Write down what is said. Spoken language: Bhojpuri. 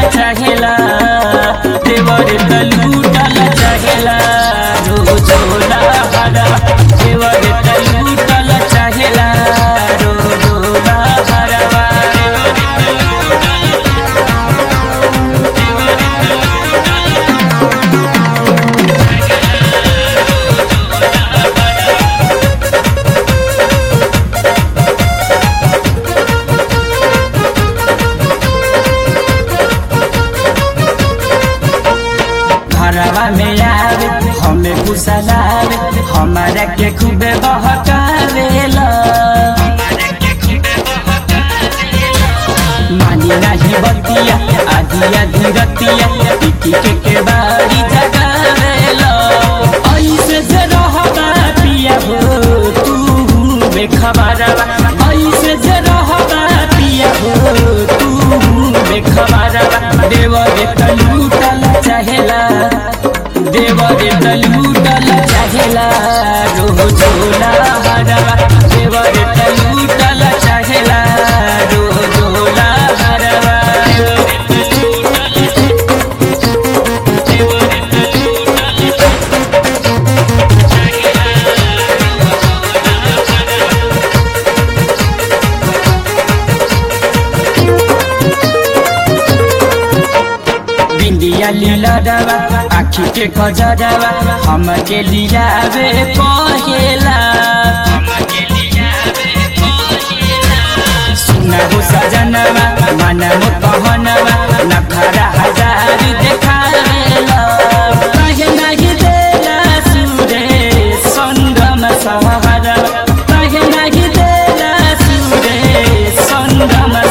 चाहेला देवर त लूटल चाहेला रोजोला हरवा देवर त लूटल चाहेला रोजोला हरवा घरवा में आवे हमें कुशलावे हमारा के खूबे बहकावेला मानी नाही बतिया आधी आधी रतिया पिटी के के बारी जगावेला ऐसे जे रहबा पिया हो तू बेखबरवा ऐसे जे रहबा पिया हो तू बेखबरवा देव रे तलूटल चाहेला देव रे तलूटल चाहेला रोजोला हरवा देव रे तलूटल चाहेला रोजोला हरवा बिंदिया लीला डवा आखी के खजरवा हम के लियावे पहेला सुना हो सजनवा मन मो कहनवा नखरा हजार देखावेला कहे नहीं देला सुरे संगम सहरवा कहे नहीं देला सुरे संगम